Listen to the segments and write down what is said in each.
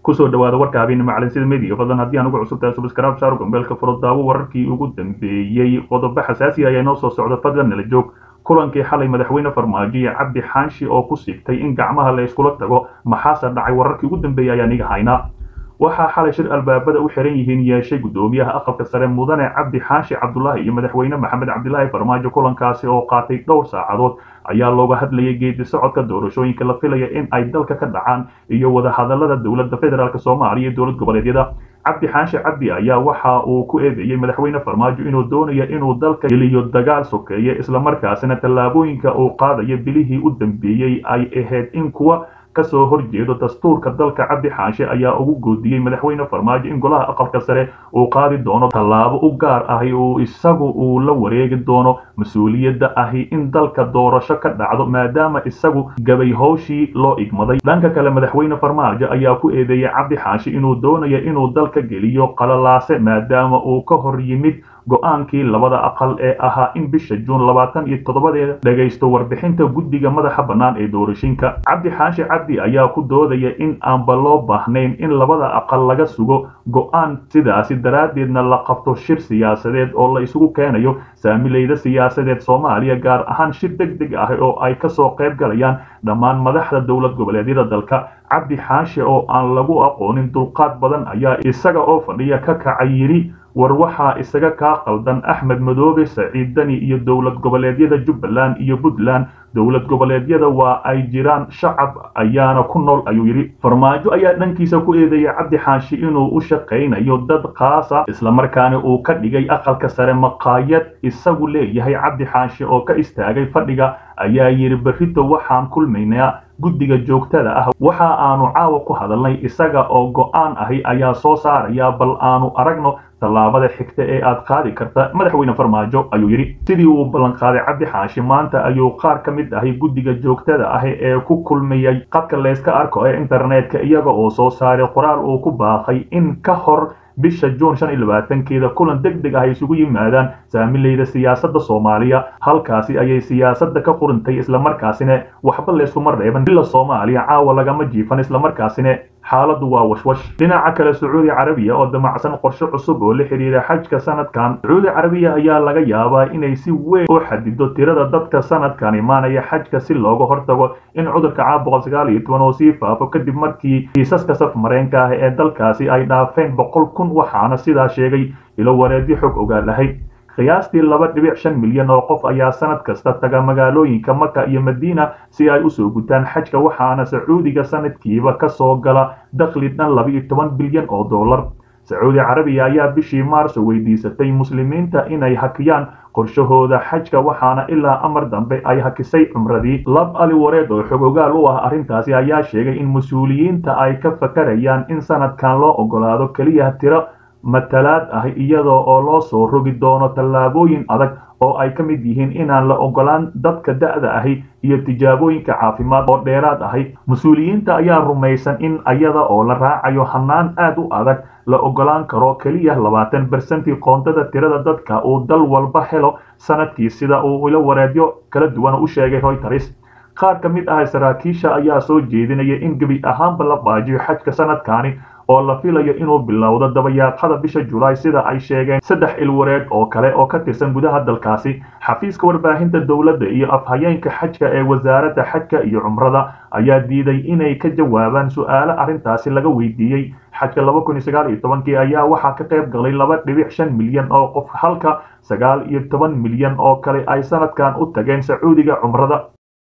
kusoo dhawaada warka habeenimo calansida media fadlan haddii aan ugu cusubtahay subscribe saaro gambeelka furo daawo wararkii ugu dambeeyey qodobo xasaasi ayaa inoo soo socda fadlan nala joog kulankii xalay madaxweyne farmaajo iyo cabdi xaanshi oo ku sigtay in gacmaha la iskula tago maxaase dhacay wararkii ugu dambeeyey ayaan iga haynaa waxaa xalay shir albaabada u xiran yihiin yeeshay guddoomiyaha aqalka sare mudane cabdi xaashi cabdulaahi iyo madaxweyne maxamed cabdilaahi farmaajo kulankaasi oo qaatay dhowr saacadood ayaa looga hadlayay geedi socodka doorashooyinka la filaya in ay dalka ka dhacaan iyo wadahadalada dowladda federaalk soomaaliya iyo dowlad goboleedyada cabdi xaashi cabdi ayaa waxa uu ku eedeeyey madaxweyne farmaajo inuu doonayo inuu dalka geliyo dagaal sokeeye islamarkaasina tallaabooyinka uu qaadayo bilihii u dambeeyey ay ahayd in kuwa kasoo horjeedo dastuurka dalka cabdi xaanshe ayaa ugu goodiyey madaxweyne farmaajo in golaha aqalka sare uu qaadi doono tallaabo u gaar ahi uu isagu uu la wareegi doono mas-uuliyadda ahi in dalka doorasho ka dhacdo maadaama isagu gabay howshii loo igmaday dhanka kale madaxweyne farmaajo ayaa ku eedeeyey cabdi xaashi inuu doonayo inuu dalka geliyo qalalaase maadaama uu ka hor yimid go-aankii labada aqal ee ahaa in bisha juun labaatan iyo toddobadeeda dhagaysto warbixinta guddiga madaxa bannaan ee doorashinka cabdi xaashi cabdi ayaa ku doodaya in aanba loo baahnayn in labada aqal laga sugo go-aan sidaasi daraaddeedna la qabto shir siyaasadeed oo la isugu keenayo saamileyda siyaasadeed soomaaliya gaar ahaan shir deg deg ah oo ay kasoo qayb galayaan dhammaan madaxda dowlad goboleedyada dalka cabdi xaashi oo aan lagu aqoonin dulqaad badan ayaa isaga oo fadhiya ka kacay yidhi war waxaa isaga kaa qaldan axmed madoobe saciid dani iyo dowlad goboleedyada jubbaland iyo puntland dowlad goboleedyada waa ay jiraan shacab ayaana ku nool ayuu yidhi farmaajo ayaa dhankiisa ku eedeeyay cabdi xaashi inuu u shaqaynayo dad khaasa islamarkaana uu ka dhigay aqalka sare maqaayad isagu leeyahay cabdi xaashi oo ka istaagay fadhiga ayaa yidhi berrito waxaan kulmaynaa guddiga joogtada ah waxa aanu caawa ku hadalnay isaga oo go-aan ahi ayaa soo saaraya bal aanu aragno tallaabada xigta ee aad qaadi karta madaxweyne farmaajo ayuu yidhi sidii uu ballanqaaday cabdi xaashi maanta ayuu qaar ka mid ahi guddiga joogtada ah ee ku kulmayay qadka layska arko ee internetka iyaga oo soo saaray qoraal uu ku baaqay in ka hor bisha juun shan iyo labaatankeeda kulan deg deg ah ay isugu yimaadaan saamileyda siyaasadda soomaaliya halkaasi ayay siyaasadda ka qurintay islamarkaasina waxba layskuma reeban bila soomaaliya caawa lagama jiifan islamarkaasina xaaladdu waa washwash dhinaca kale sacuudi carabiya oo damacsan qorshe cusub oo la xidhiira xajka sanadkan sacuudi carabiya ayaa laga yaabaa inay si weyn u xadido tirada dadka sanadkan imaanaya xajka si looga hortago in cudurka caab boqol sagaal iyo toban oo sii faafo kadib markii kiisaska saf mareenka ah ee dalkaasi ay dhaafeen boqol kun waxaana sidaa sheegay ilo wareedyo xog ogaal ahayd qiyaastii laba dhibic shan milyan oo qof ayaa sanad kasta taga magaalooyinka maka iyo madiina si ay usoo gutaan xajka waxaana sacuudiga sanadkiiba ka soo gala dakhli dhan laba iyo toban bilyan oo dollar sacuudi carabiya ayaa bishii maarso weydiisatay muslimiinta inay hakiyaan qorshahooda xajka waxaana ilaa amar dambe ay hakisay cumradii lab ali wareed oo xogogaal u ah arrintaasi ayaa sheegay in mas-uuliyiinta ay ka fakarayaan in sanadkan loo ogolaado keliya tiro matalaad ah iyadoo oo loo soo rogi doono tallaabooyin adag oo ay ka mid yihiin inaan la ogolaan dadka da'da ahi iyo tijaabooyinka caafimaad oo dheeraad ahi mas-uuliyiinta ayaa rumaysan in iyada oo la raacayo hanaan aad u adag la ogolaan karo keliya labaatan bersentii qoondada tirada dadka uu dal walba helo sanadkii sida uu ilo wareedyo kala duwan u sheegay royters qaar ka mid ah saraakiisha ayaa soo jeedinaya in gebi ahaanba la baajiyo xajka sanadkaani oo la filayo inuu bilowdo dabayaaqada bisha julaay sida ay sheegeen saddex ilwareed oo kale oo ka tirsan gudaha dalkaasi xafiiska warbaahinta dowladda iyo afhayeenka xajka ee wasaaradda xajka iyo cumrada ayaa diiday inay ka jawaabaan su-aalo arrintaasi laga weydiiyey xajka laba kun iyo sagaal iyo tobankii ayaa waxaa ka qayb galay laba dhibic shan milyan oo qof halka sagaal iyo toban milyan oo kale ay sanadkan u tageen sacuudiga cumrada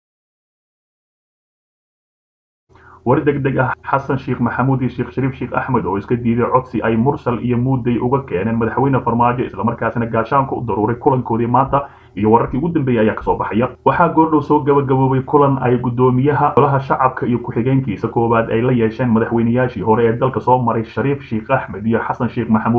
war deg deg ah xasan sheekh maxamuud iyo sheekh shariif sheekh axmed oo iska diiday codsi ay mursal iyo muuday uga keeneen madaxweyne farmaajo islamarkaasina gaashaanka u daruuray kulankoodii maanta iyo wararkii ugu dambeeyay ayaa kasoo baxaya waxaa goordhow soo gabagaboobay kulan ay guddoomiyaha golaha shacabka iyo ku-xigeenkiisa koowaad ay la yeesheen madaxweynayaashii hore ee dalka soo maray shariif sheekh axmed iyo xasan sheekh maxamuud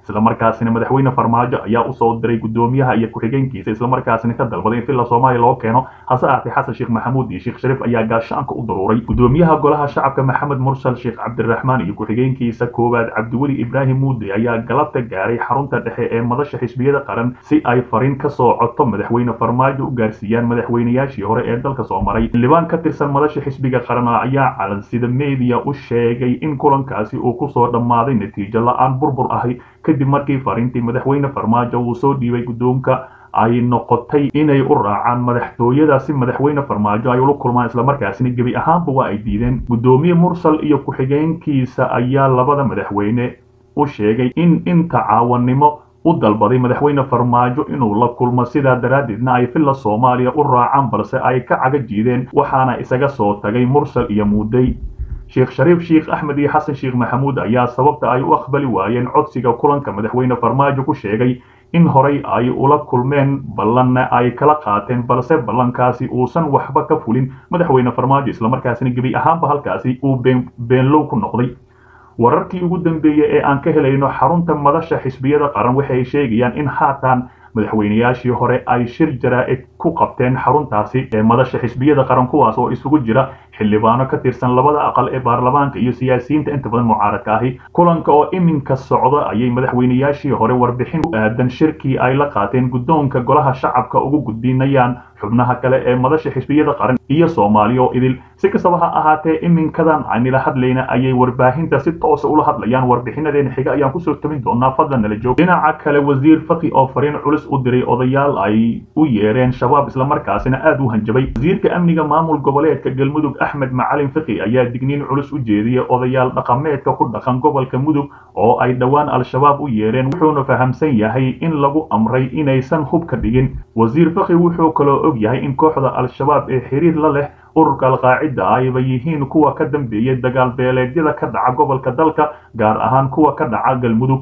islamarkaasina madaxweyne farmaajo ayaa usoo diray guddoomiyaha iyo ku-xigeenkiisa islamarkaasina ka dalbaday in villa soomaaliya loo keeno hase ahaatee xasan sheekh maxamuud iyo sheekh shariif ayaa gaashaanka u daruuray guddoomiyaha golaha shacabka maxamed mursal sheekh cabdiraxmaan iyo ku-xigeenkiisa koowaad cabdiweli ibraahim muude ayaa galabta gaaray xarunta dhexe ee madasha xisbiyada qaran si ay fariin ka soo coto madaxweyne farmaajo u gaarsiiyaan madaxweynayaashii hore ee dalka soo maray xildhibaan ka tirsan madasha xisbiga qaran ayaa calansida media u sheegay in kulankaasi uu kusoo dhammaaday natiijo la-aan burbur ahi kadib markii fariintii madaxweyne farmaajo uu soo dhiibay guddoonka ay noqotay inay u raacaan madaxtooyada si madaxweyne farmaajo ay ula kulmaan islamarkaasina gebi ahaanba waa ay diideen guddoomiye mursal iyo ku-xigeenkiisa ayaa labada madaxweyne u sheegay in inta caawannimo u dalbaday madaxweyne farmaajo inuu la kulmo sidaa daraaddeedna ay villa soomaaliya u raacaan balse ay ka caga jiideen waxaana isaga soo tagay mursal iyo muudey sheekh shariif sheekh axmed iyo xasan sheekh maxamuud ayaa sababta ay u aqbali waayeen codsiga kulanka madaxweyne farmaajo ku sheegay in horay ay ula kulmeen ballanna ay kala qaateen balse ballankaasi uusan waxba ka fulin madaxweyne farmaajo islamarkaasina gebi ahaanba halkaasi uu beenlow ku noqday wararkii ugu dambeeyey ee aan ka helayno xarunta madasha xisbiyada qaran waxay sheegayaan in haatan madaxweynayaashii hore ay shir jaraa'id ku qabteen xaruntaasi ee madasha xisbiyada qaran kuwaas oo isugu jira xildhibaano ka tirsan labada aqal ee baarlamaanka iyo siyaasiyiinta inta badan mucaaradka ahi kulanka oo iminka socda ayay madaxweynayaashii hore warbixin u aadan shirkii ay la qaateen guddoonka golaha shacabka ugu gudbinayaan xubnaha kale ee madasha xisbiyada qaran iyo soomaaliya oo idil si kastaba ha ahaatee iminkadan aynila hadlayna ayay warbaahinta si toosa ula hadlayaan warbixinadeena xiga ayaan kusoo tabin doonaa fadlan nala joog dhinaca kale wasiir faki oo fariin culus u diray odayaal ay u yeereen shabaab islamarkaasina aad u hanjabay wasiirka amniga maamul goboleedka galmudug axmed macalin faki ayaa digniin culus u jeediyey odayaal dhaqameedka ku dhaqan gobolka mudug oo ay dhowaan al-shabaab u yeereen wuxuuna fahamsan yahay in lagu amray inaysan hub ka dhigin wasiir faki wuxuu kaloo og yahay in kooxda al-shabaab ee xiriir la leh ururka alqaacida ayba yihiin kuwa ka dambeeyay dagaal beeleedyada ka dhaca gobolka dalka gaar ahaan kuwa ka dhaca galmudug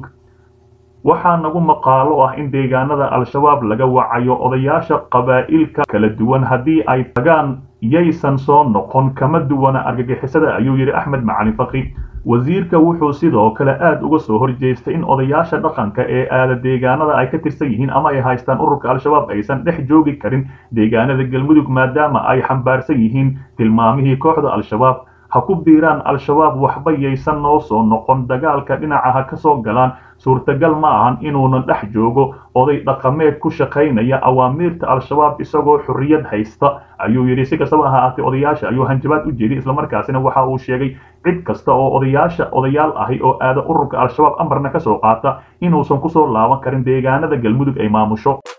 waxaa nagu maqaalo ah in deegaanada al-shabaab laga wacayo odayaasha qabaa'ilka kala duwan haddii ay tagaan yaysan soo noqon kama duwana argagixisada ayuu yidhi axmed macalin faki wasiirka wuxuu sidoo kale aad uga soo horjeestay in odayaasha dhaqanka ee aada deegaanada ay ka tirsan yihiin ama ay haystaan ururka al-shabaab aysan dhex joogi karin deegaanada galmudug maadaama ay xambaarsan yihiin tilmaamihii kooxda al-shabaab ha ku biiraan al-shabaab waxba yaysan noo soo noqon dagaalka dhinaca ha ka soo galaan suurtagal ma ahan inuuna dhex joogo oday dhaqameed ku shaqaynaya awaamiirta al-shabaab isagoo xorriyad haysta ayuu yidhi si kastaba ha ahaatee odayaasha ayuu hanjabaad u jeediyey islamarkaasina waxa uu sheegay cid kasta oo odayaasha odayaal ahi oo aada ururka al-shabaab amarna ka soo qaata inuusan kusoo laaban karin deegaanada galmudug ay maamusho